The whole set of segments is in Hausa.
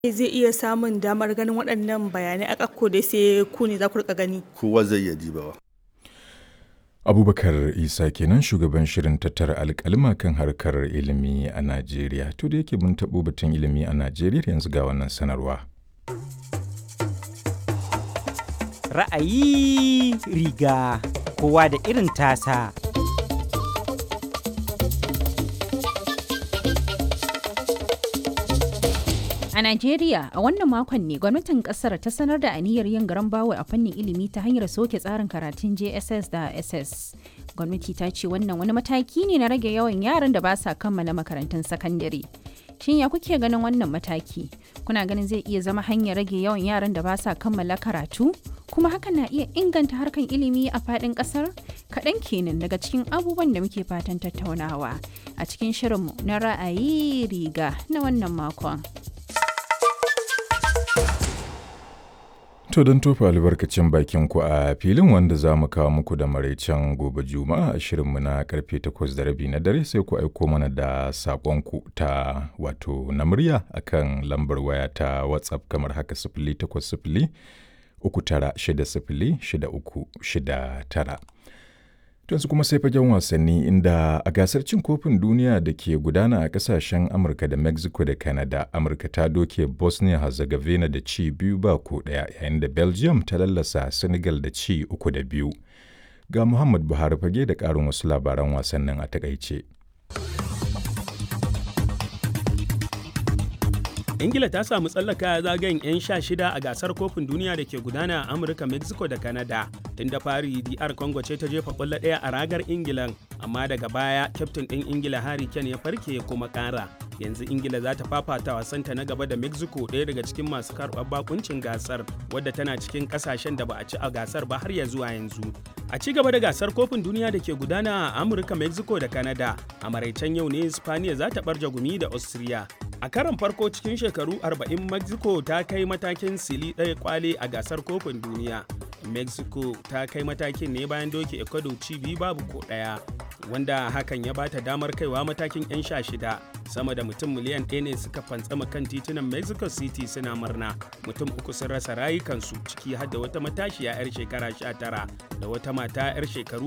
zai iya samun damar ganin waɗannan bayanai a ƙakko dai sai ku ne za ku rika gani. kowa zai iya dibawa abubakar isa kenan shugaban shirin tattara alkalma kan harkar ilimi a najeriya to da yake mun taɓo batun ilimi a najeriya yanzu ga wannan sanarwa ra'ayi riga kowa da irin tasa A Najeriya, a wannan makon ne gwamnatin kasar ta sanar da aniyar yin garan bawo a fannin ilimi ta hanyar soke tsarin karatun JSS da SS. Gwamnati ta ce wannan wani mataki ne na rage yawan yaran da ba sa kammala makarantun sakandare. Shin ya kuke ganin wannan mataki? Kuna ganin zai iya zama hanyar rage yawan yaran da ba sa kammala karatu? Kuma hakan na iya inganta harkan ilimi a faɗin ƙasar? Kaɗan kenan daga cikin abubuwan da muke fatan tattaunawa a cikin shirinmu na ra'ayi riga na wannan makon. To don tofa albarkacin bakin ku a filin wanda za mu kawo muku da maraicen gobe juma'a a shirinmu na karfe takwas da rabi na dare sai ku aiko mana da saƙonku ta wato na murya akan lambar waya ta WhatsApp kamar haka sifili takwas sifili uku tara shida sifili shida uku shida tara. yanzu kuma sai fagen wasanni inda a gasar cin kofin duniya da ke gudana a kasashen amurka da mexico da canada amurka ta doke bosnia herzegovina da ci biyu ba ko daya yayin da belgium ta lallasa senegal da ci uku da biyu ga muhammad buhari fage da karin wasu labaran wasannin a takaice ingila ta samu tsallaka zagayen 'yan sha shida a gasar kofin duniya da ke gudana a amurka mexico da canada tun da fari dr congo ce ta jefa kwallo ɗaya a ragar ingilan amma daga baya kyaftin ɗin ingila harry kane ya farke ya kuma ƙara yanzu ingila za ta fafata wasanta na gaba da mexico ɗaya daga cikin masu karɓar bakuncin gasar wadda tana cikin ƙasashen da ba a ci a gasar ba har ya zuwa yanzu a ci gaba da gasar kofin duniya da ke gudana a amurka mexico da canada a maraicen yau ne spaniya za ta ɓarje gumi da austria a karon farko cikin shekaru 40 mexico ta kai matakin sili ɗaya kwale a gasar kofin duniya mexico ta kai matakin ne bayan doke ecuador ci biyu babu ko ɗaya wanda hakan ya bata damar kaiwa matakin 'yan sha shida sama da mutum miliyan ɗaya ne suka fantsama kan titunan mexico city suna murna mutum uku sun rasa rayukansu ciki har da wata matashiya 'yar shekara 19 da wata mata 'yar shekaru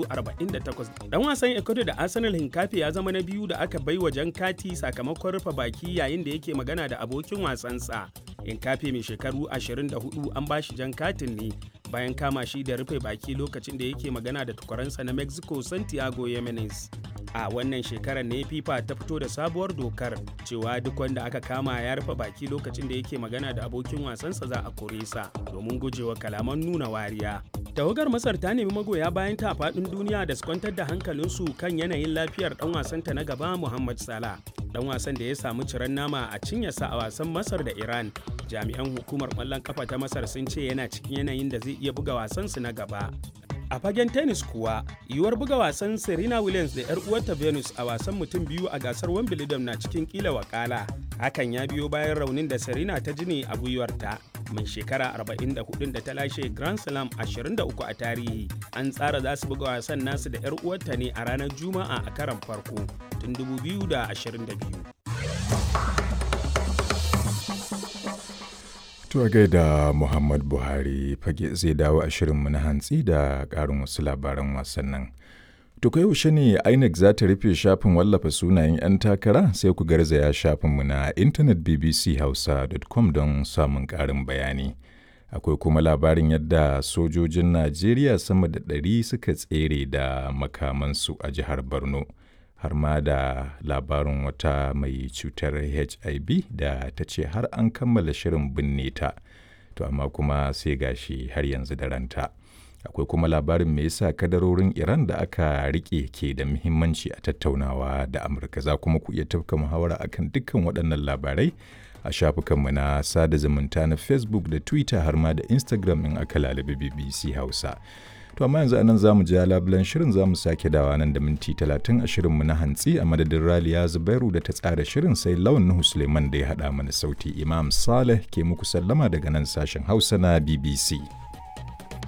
48 dan wasan ecuador da arsenal hinkafi ya zama na biyu da aka bai wa jan kati sakamakon rufe baki yayin da yake magana da abokin wasansa hinkafi mai shekaru 24 an bashi jan katin ne bayan kama shi da rufe baki lokacin da yake magana da tukwaransa na mexico santiago yemenes a wannan shekarar ne fifa ta fito da sabuwar dokar cewa duk wanda aka kama ya rufe baki lokacin da yake magana da abokin wasansa za a kore sa domin gujewa kalaman nuna wariya tawagar masar ta nemi magoya bayan ta faɗin duniya da su kwantar da hankalinsu kan yanayin lafiyar dan wasanta na gaba muhammad salah dan wasan da ya samu ciran nama a cinyarsa a wasan masar da iran jami'an hukumar ƙwallon kafa ta masar sun ce yana cikin yanayin da zai iya buga wasansu na gaba a fagen tennis kuwa yiwuwar buga wasan serena williams da 'yar uwarta venus a wasan mutum biyu a gasar wimbledon na cikin kila wakala hakan ya biyo bayan raunin da serena ta ji ne a gwiwarta mai shekara 44 da ta lashe grand slam 23 a tarihi an tsara za su buga wasan nasu da 'yar uwarta ne a ranar juma'a a karan farko tun 2022 To a gaida Muhammad Buhari fage zai dawo a shirinmu na hantsi da ƙarin wasu labaran wasannin. To kai yaushe ne INEC za ta rufe shafin wallafa sunayen 'yan takara sai ku garzaya shafinmu na intanet bbchausa.com don samun ƙarin bayani. Akwai kuma labarin yadda sojojin Najeriya sama da ɗari suka tsere da makamansu a jihar Borno. har ma da labarin wata mai cutar hiv da ta ce har an kammala shirin binne ta to amma kuma sai gashi har yanzu da ranta akwai kuma labarin me yasa kadarorin iran da aka rike ke da muhimmanci a tattaunawa da amurka za kuma ku iya tafka muhawara akan dukkan waɗannan labarai a shafukanmu na sada zumunta na facebook da twitter har ma da instagram in aka lalabi bbc hausa To amma yanzu anan zamu ja labulan shirin zamu sake dawa nan da minti talatin a shirinmu na hantsi a madadin Raliya Zubairu da ta tsara shirin sai Lawan Nuhu Suleiman da ya haɗa mana sauti Imam Saleh ke muku sallama daga nan sashen Hausa na BBC.